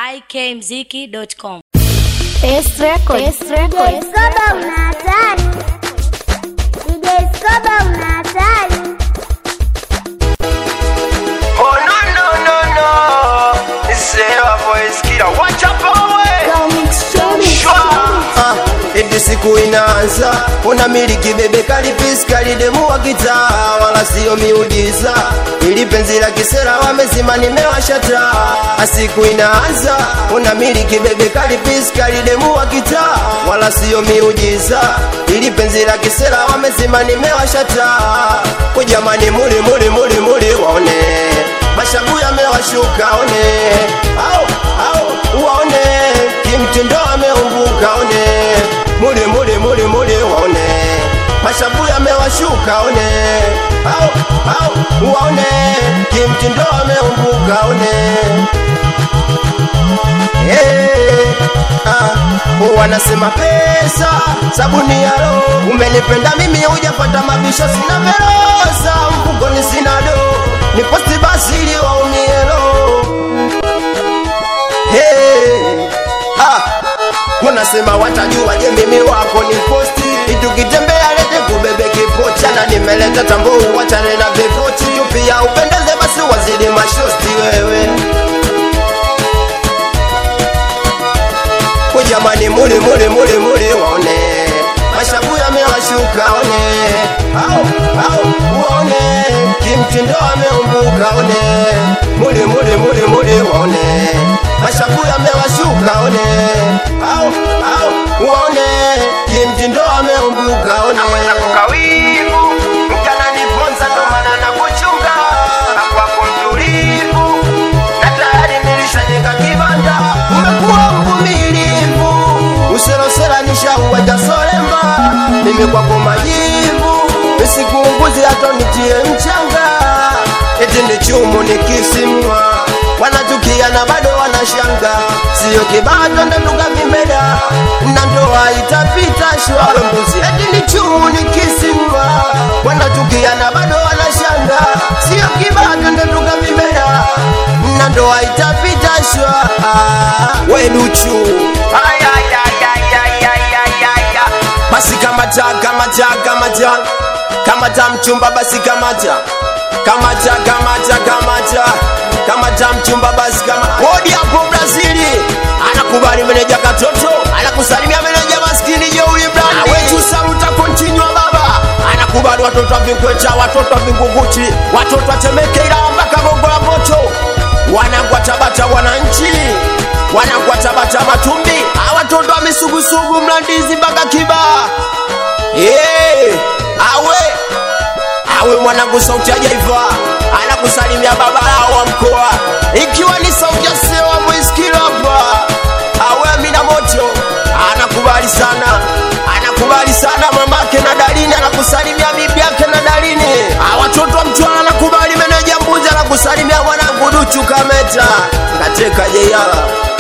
ikmziki.com. Best Record. Best Record. Skoba una hatari. DJ Skoba una hatari. Oh no no no no Sewa voice killer Watch out boy Shwa Ah, eti siku inaanza unamiliki bebe kalipisi kalidemu wa kitaa wala siyo miujiza ili penzi la kisera wamezima nimewasha taa siku inaanza unamiliki bebe kalipisi kalidemu wa kitaa wala siyo miujiza ili penzi la kisera wamezima nimewasha taa kujamani muli muli muli muli waone mashabu yamewashuka one au au waone kimtindo ameumbuka one muli muli muli muli waone mashabu yamewashuka one au au waone kimtindo ameumbuka one Hey, ah, wanasema pesa sabuni ya roho umenipenda mimi hujapata mabisho sina verosa mfukoni sina do ni posti basi ili waumie roho hey, ah, wanasema watajua je mimi wako ni posti tukitembea lete kubebe kipocha na nimeleta tambuu wachane na vipochi tu pia upendeze basi wazidi mashosti wewe Jamani muli muli muli muli waone mashabu yamewashuka one au au waone kimtindo ameumbuka one muli muli muli muli waone mashabu yamewashuka one au au waone kimtindo ameumbuka one Naweza kukawivu Mchana niponza ndo maana nakuchunga Na kwako mtulivu Na tayari nilishajenga kibanda umekuwa mvumilivu userosera nishauwaja solemba mimi kwako majivu isikuunguzi hata nitie mchanga eti ni chumu nikisimwa wanatukia na bado wanashanga siyo kibato ndanduka vimeda na ndoa itapita shwa mbuzi eti ni chumu nikisimwa wanatukia na bado wanashanga siyo kibato ndanduka vimeda na ndoa itapita shwa weduchu Ay ay ay ay ay ay ay ay ay basi kamata kamata kamata kamata mchumba basi kamata kamata kamata kamata kamata mchumba basi kama hodi hapo brazili anakubali meneja katoto anakusalimia meneja maskini jeuli brandi wetu saluta kontinywa baba anakubali watoto wa vinkweta watoto wa vingunguti watoto wa temeke ila mpaka gongo la moto wanangwa tabata wananchi wanangwa tabata matumbi awatoto wa misugusugu mlandizi mpaka kibaa hey, awe awe mwanangu sauti ya jaiva anakusalimia baba lao wa mkoa ikiwa ni sauti ya sewa mwiskilapa awe amina moto anakubali sana anakubali sana mamake na dalini anakusalimia bibi yake na dalini awatoto wa mtwala anakubali meneja mbuzi anakusalimia mwanangu duchu kameta kateka jeiala